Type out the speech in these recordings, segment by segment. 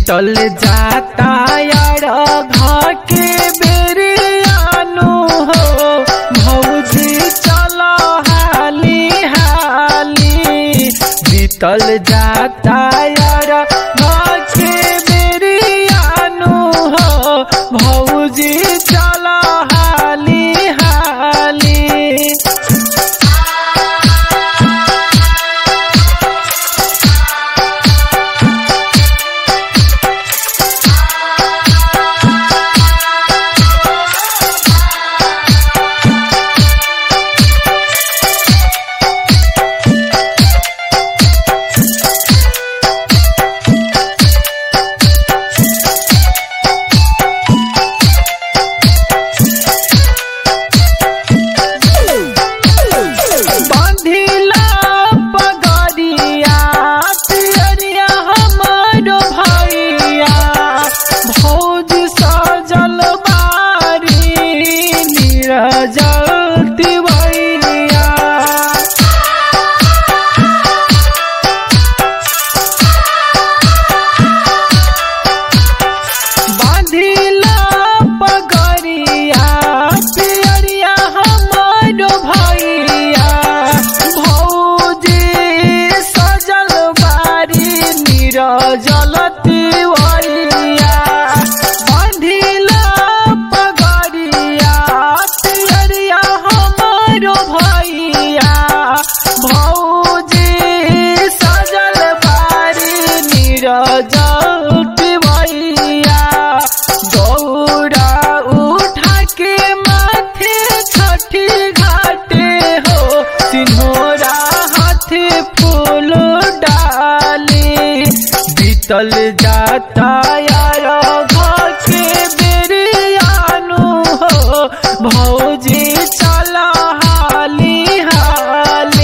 बीतल जाता यार के बेरियानु हो भौजी चल हाली हाली बीतल जाता यार के बेरियानु हो भौजी चल हाली हाली बांधिला पगड़िया पियरिया हमारो भैया भौज सजल बारी नीरजल तिवैया बांधिला पगड़िया पियरिया हमारो भैया भौजी सजल बारी नीरजल तिवैया बांधिला पगड़िया पियरिया हमारो भैया भौजी सजल बारी नीरजल तिवैया दौड़ा उठा के माथे छठी घाटे हो सिन्होरा हाथे फूल डाली बीतल जाता यार घर के बेरियानु हो भौजी चला हाली हाली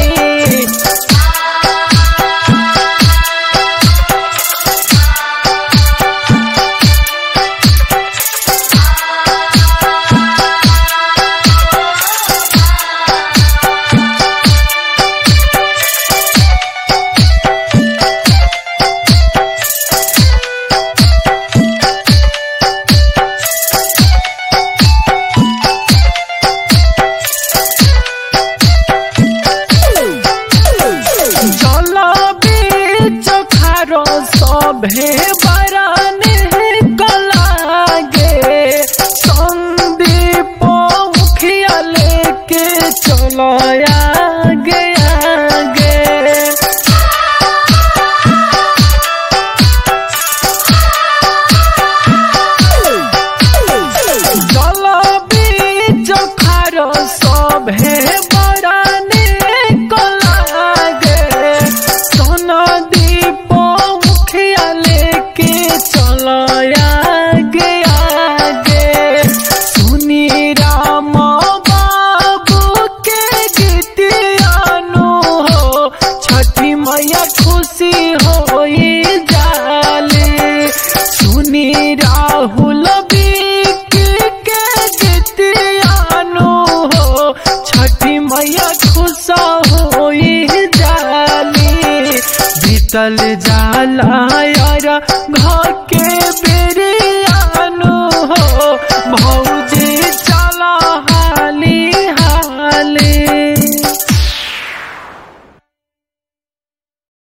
জল বীজ খার সভে বারানে কলাগে সন্দীপ মুখিয়া লেকে চলো আগে আগে জল বীজ খার সভে বরানে কলাগে সোন দীপ মুখিয়া লেকে চলো আগে আগে सुनी राम बाबू के गीतियानु हो छठी मैया खुशी होई जाले सुनी राहुल बिकी के गीतियानु हो छठी मैया खुश होई जाली बीतल जाला